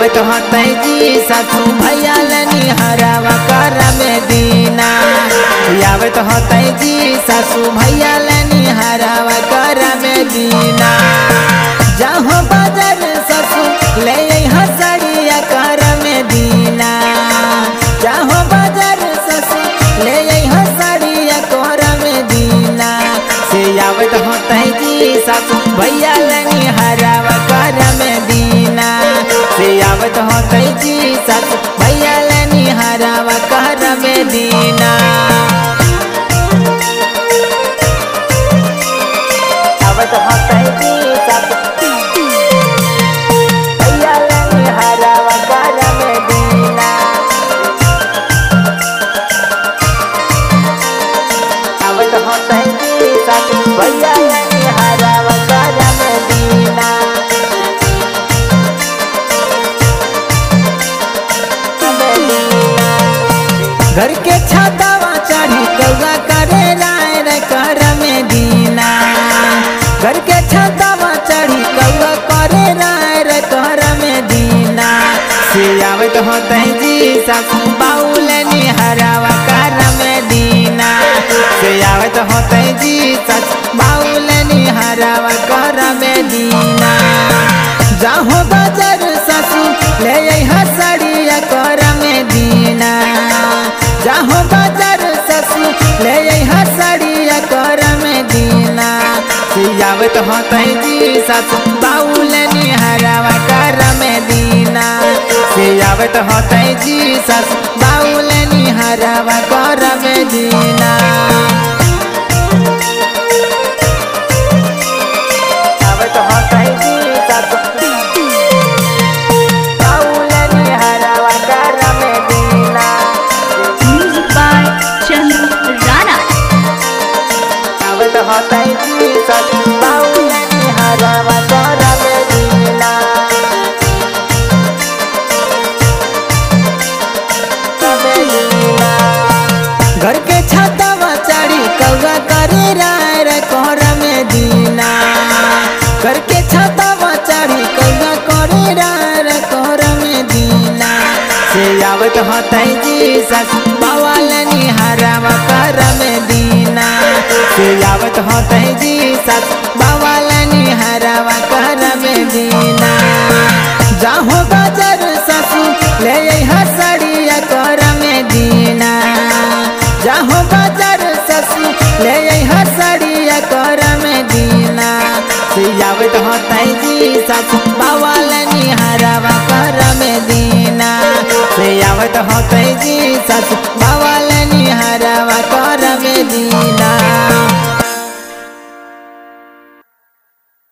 आवत होतै जी सासू भैया लनी हरावा कर में दीना आवत होतै जी सासू भैया लनी हरावा कर में दीना जहाँ बाजार ससु ले हसड़िया कर में दीना जहाँ बाजार ससु ले हसड़िया कर में दीना से आवत होतै जी सासू भैया लनी हरावा कर में दीना से आवत होतै जी सासू भैया लनी हरावा कर में दीना आवत होतै जी सासू भैया लनी हरावा कर में दीना आवत होतै जी सासू भैया लनी हरावा कर में दीना घर के छातावा चढ़ी कौआ करे राय रे कर में दीना घर के छातावा चढ़ी कौआ करे राय रे कर में दीना से आवत होतै जी सासू बाउल निहरावा कर में दीना से आवत होतै जी सासू बाउल निहरावा कर में दीना जाहो बाजार सासू ले हसड़िया कर में दीना जाहो बाजार ससु ले हसड़िया कर में दीना सियावत होतै जी ससु बाउल निहरावा कर में दीना सियावत होतै जी ससु बाउल निहरावा कर में दीना आवत होतै जी ससु बाउल निहरावा कर में दीना Music by Chandu Rana. आवत होतै जी ससु बाउल निहरावा कर में दीना घर के छतवा चढ़ी कौआ करे राय रे कोहर में दीना घर के छतवा चढ़ी कौआ करे राय रे कोहर में दीना से आवत होतै जी ससु बावल निहरावा कर में दीना से आवत होतै जी ससु बावल निहरावा कर में दीना जाहो बाजार ससु ले हसड़िया कर में दीना जाहो बाजार ससु ले हसड़िया कर में दीना सियावत होतै जी ससु बावल